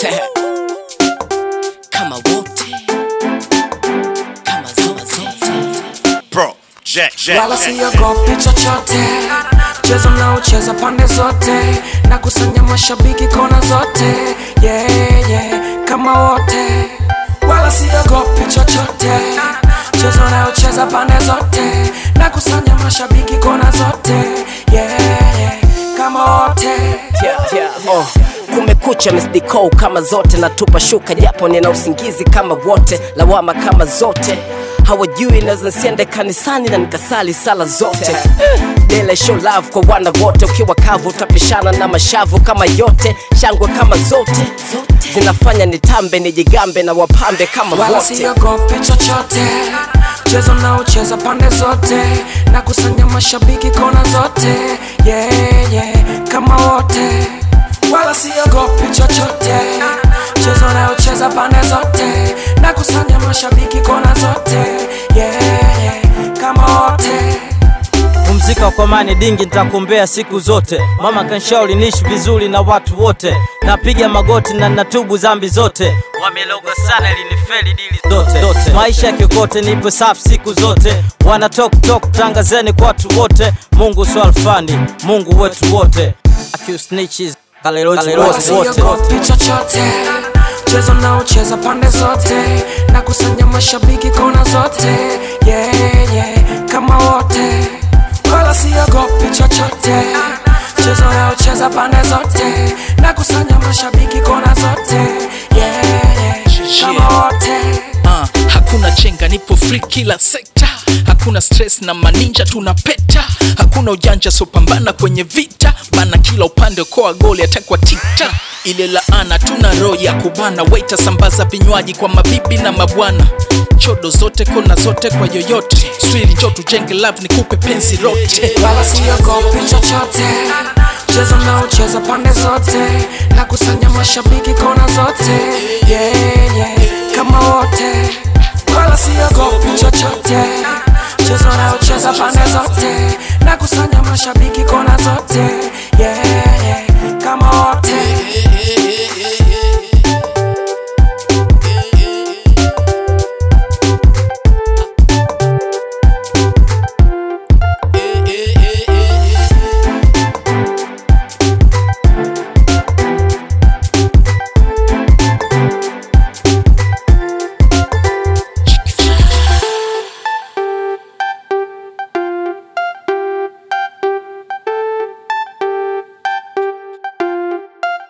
kama wote kama zote Bro, Jack, Jack, wala Jack. siogopi chochote mchezo mnaocheza pande zote na kusanya mashabiki kona zote yeah, yeah, kama wote wala siogopi chochote mchezo unaocheza pande zote na kusanya mashabiki kona zote yeah, yeah, kama wote yeah, yeah. Oh. kumekucha misdiko kama zote natupa shuka japo nina usingizi kama wote lawama kama zote hawajui naweza nsiende kanisani na nikasali sala zote dele show love kwa wana wote ukiwa kavu utapishana na mashavu kama yote shangwe kama zote zinafanya nitambe nijigambe na wapambe kama wala wote siogopi chochote mchezo naocheza pande zote na kusanya mashabiki kona zote yeah, yeah, kama wote wala siogopi chochote mchezo naocheza pande zote na kusanya mashabiki kona zote yeah, yeah, kama wote pumzika kwa amani dingi nitakuombea siku zote mama kanshauri niishi vizuri na watu wote napiga magoti na natubu zambi zote wameloga sana ilinifeli dili zote, zote. maisha ya kiokote nipo safi siku zote wana tok tok tangazeni kwa watu wote mungu swalfani mungu wetu wote Accused Hallelujah, wala wote wote siogopi chochote mchezo naocheza pande zote na kusanya mashabiki kona zote yeah, yeah, kama wote wala siogopi chochote mchezo naocheza pande zote na kusanya mashabiki kona zote yeah, yeah, kama wote uh, hakuna chenga nipo free kila sekta hakuna stress na maninja tunapeta hakuna ujanja sopambana kwenye vita bana kila upande koa goli atakwa tikta ile laana tuna roho ya kubana waita sambaza vinywaji kwa mabibi na mabwana chodo zote kona zote kwa yoyote swili njo tujenge love nikupe penzi lote wala siogopi chochote mchezo naocheza pande zote na kusanya mashabiki kona zote yeah, yeah, kama wote wala siogopi chochote mchezo naocheza pande zote na kusanya mashabiki kona zote yeah,